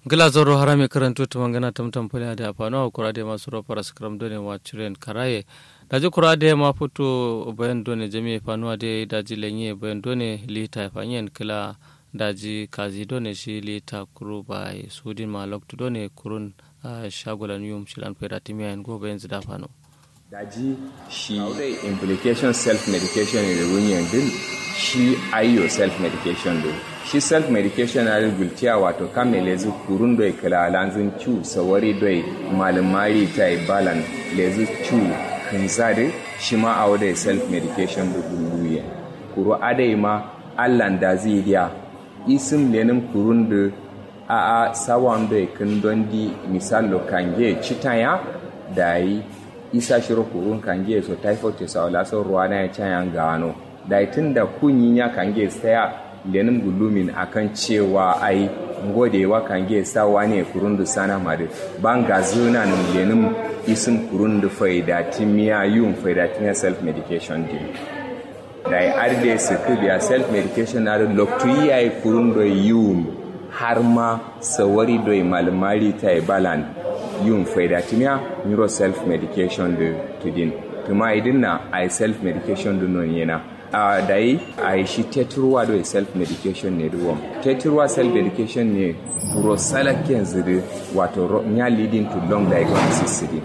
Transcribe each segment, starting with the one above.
gila zoro harame karanto to mangana tamtam pale da afano kura de masu ro para skram done wa chiren karaye daji kura de ma foto bayan done jami fanuwa de daji lenye bayan done lita fanyen kila daji kazi done shi lita kuru bai sudin ma loktu done kurun shagolan yum shilan pera timia en go bayan zida fano daji shi implication self medication ne da wunyan din shi ayyo self medication din shi self medication na gulciya wato kame lezu kurun doi kala lanzin cu sawari doi malumari ta balan lezu cu kinzade shi ma a wadai self medication da guluye kuro adai ma allan da zai diya isim lenin kurun da a a sawan doi kin don di misalo kange citaya da yi isa shiro kurun kange so typhoid ta sawala so ruwa na ya cayan gano da tun da kunyin ya kange tsaya lenin gulumin akan cewa ai ngodewa kange sawa ne kurundu sana madu ban ga zuna nan lenin isin kurundu faida timiya yun faida timiya self medication din da ya arde su kubiya self medication na loktu yayi kurundu yun har ma sawari doi malmari ta balan yun faida timiya neuro self medication da tudin tuma idin na ai self medication din non yana a da yi a yi shi teturwa da self medication ne ruwan teturwa self medication ne prosalaken ziri wato ya leading to long diagnosis ziri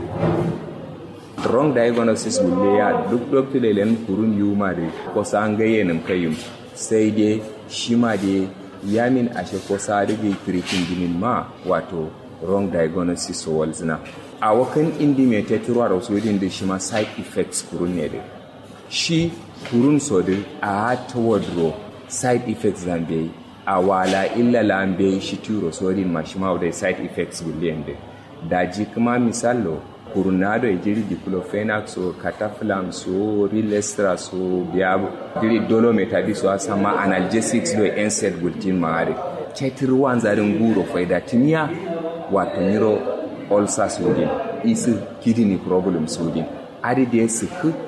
wrong diagnosis wule ya duk dokta da ilan kurun yi ma da kosa an gayye nim kayum sai dai shi ma da ya min ashe kosa da gai treating ginin ma wato wrong diagnosis so walzina a wakan indi mai teturwa da wasu da shi ma side effects kurun ne da shi kurun sodin a ta wadro side effects zambe a wala illa lambe shi turo sodin mashima da side effects guliyan da daji kuma misalo kurunado e jiri diclofenac so cataflam so rilestra so biya jiri dolometabi so asama analgesics do NSAID gultin maare cetiri wanzarin guro faida timiya wato niro ulcer sodin isi kidney problem sodin adi da su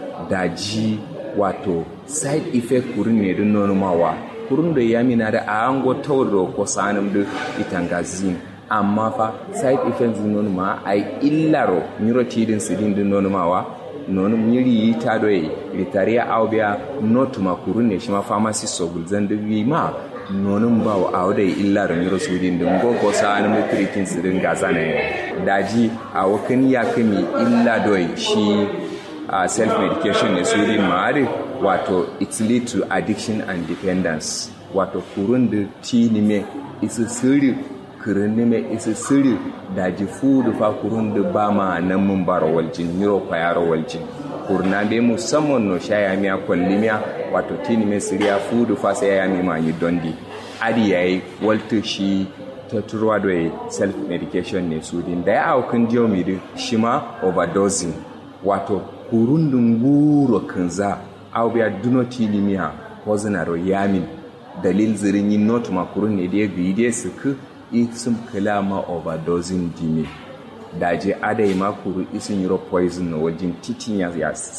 daji wato side effect kurin ne don nonumawa kurin da ya mina da a hango tauro ko sanin da itangazin amma fa side effects din nonuma ai illaro neurotidin sidin din nonumawa nonu miri yi ta doye ritariya aubia notuma kurun ne shi ma pharmacy so gulzan da ma nonun ba wa awo da illaro neurosudin din go ko sanin da treating sidin gaza ne daji a wakan ya kami illa doye shi uh, self-medication ne su yin ma'ari wato it lead to addiction and dependence wato kurun da ti nime isi siri kirin nime isi siri da ji fudu fa kurun da ba ma nan mun bara waljin niro kwayaro waljin kurna be musamman no shaya miya kwalli miya wato ti nime siriya fudu fa sai ya ma yi dondi adi yayi walta shi ta turwa da self medication ne su din da ya aukan jiyo mi shi ma overdosing wato kurundun guro kanza au biya duno tilimiya hozinaro yamin dalil zirin yin not makurun ne da ya biyi da su ku isim kalama overdosing dime daje adai makuru isin yiro poison na wajen titin ya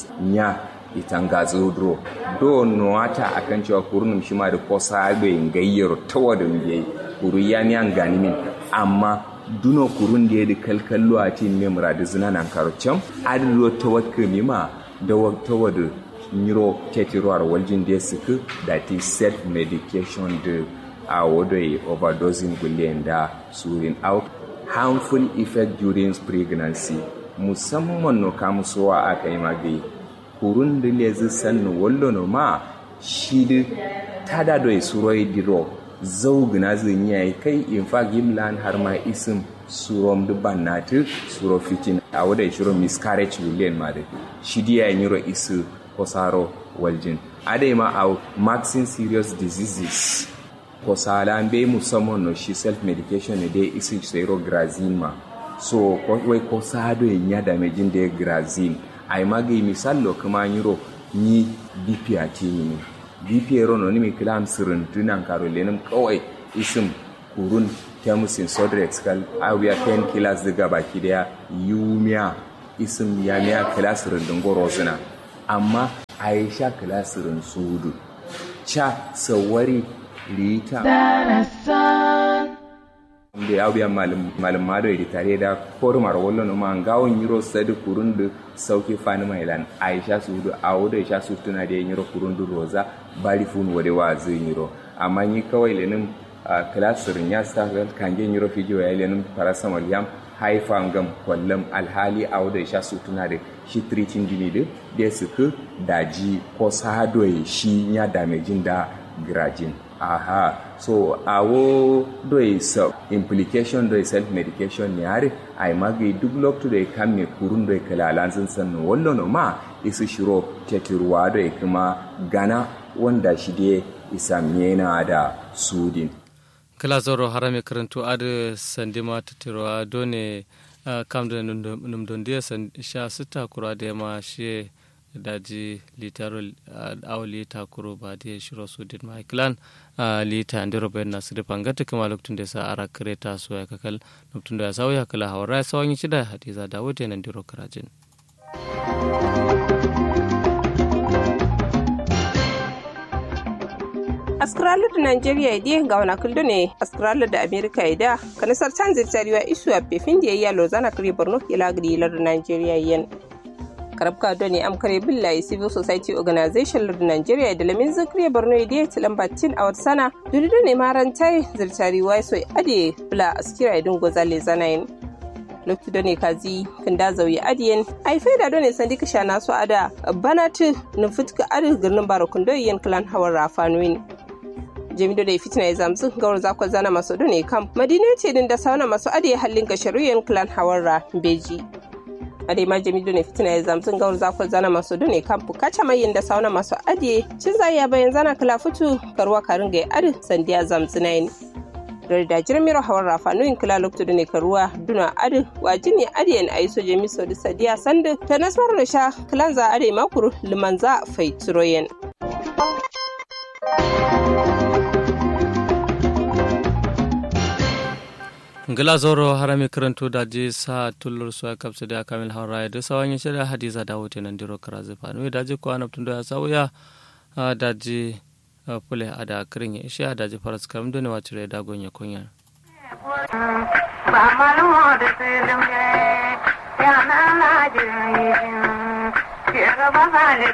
ya itanga zodro do noata akan cewa kurunum shi ma da kosa abe gayyaro tawadin yayi kuru ya ni an gani min amma duno kurun da ya da kalkallo a tin memra da zina nan karocin adiro ta wakka mima da ta wada niro tetiruwar waljin da ya suku da ti self medication da a wado yi overdosing guliyan da surin out harmful effect during pregnancy musamman no kamusowa aka yi magayi kurun da le zai sannu wallo no ma shi da tada da suroi diro zaugina zin yayi kai in fa gimlan har ma isim surom dubban natu suro fitin a wadai shiro miscarriage william ma da shi diya yiro isu kosaro waljin adai ma a maxin serious diseases kosala be musamman no shi self medication ne dai isu sero grazin ma so wai kosado yin ya damejin da grazin ai magai misallo kuma yiro ni bp a tini bp rono ni mi kilam sirin tunan karo lenin kawai isim kurun temusin sodrex kal awiya pen kilas daga baki daya yumiya isim ya miya kilasirin dingo rozina amma aisha kilasirin sudu cha sawari lita da ya biya malum mado ya tare da kormar wallo no ma ngawon yiro sadi kurundu sauki fani mailan aisha su hudu a wuda aisha su tuna da yiro kurundu roza bari fun wade wa zai yiro amma ni kawai lenin kilasirin ya sa kange yiro fijo ya lenin parasamol yam haifa ngam kwallon alhali a wuda aisha su tuna da shi tricin jini da da su ku daji ko sadoyi shi ya damejin da grajin aha so awo doi self implication doi self medication ne are ai magi duk lokto doi kam ne kurun doi kala lanzin san wallo no ma isu shiro tetirwa doi kuma gana wanda shi de isa mena da sudin kala zoro harame karantu ade sandima tetirwa done kam da num don dia sha sita kura da ma shi daji litaro aw lita kuro ba de shiro sudin ma klan lita ndero ben na sire pangata kama loktun da sa ara kreta so ya kakal loktun da sa ya kala hawara sawanyi chida hadiza dawode nan ndero karajin askralu da nigeria idi ga wana kuldo ne askralu da america ida kanisar tanzir tariwa isu a pefin da yayya lozana kare borno ila gadilar da nigeria yen karabka do ne amkare billahi civil society organization lar nigeria da lamin zakriya borno idi tilan batin a wata sana dudu ne marantai zirtariwa so ade bula askira idin gozale zanayin lokti done kazi kanda zauyi adiyen ai faida done sandi kisha nasu ada banatu nufutka adi girnin barakun doyen klan hawan rafanuin jamido da fitina ya zamzu gawar zakon zana masu done kam madina ce din da sauna masu adi hallin ga sharuyen klan hawan ra beji ade ma jamido ne fitina ya zamzu gawar zakon zana masu done kam bukaca mai da sauna masu adi cin zaya bayan zana kala fitu karuwa karin ga adi sandiya zamzu na yin da jirmiro hawar rafa nuyin kila lokto da ne karuwa duna adi wajini adiyan ayi soje miso da sadiya sandu ta nasarar da sha kilanza ade makuru limanza fai turoyen. ngila zoro harami karanto da je sa tullur suwa kapsu da kamil haura da sawan yin shirya hadiza da wuce nan diro kara zufa nuyi da je kuwa naftun da ya sauya da je pule a da kirin ya ishe da je faras karam da ne wa cire da gonya kunya. ba malumo da tsilim ya na na jirin ke gaba hali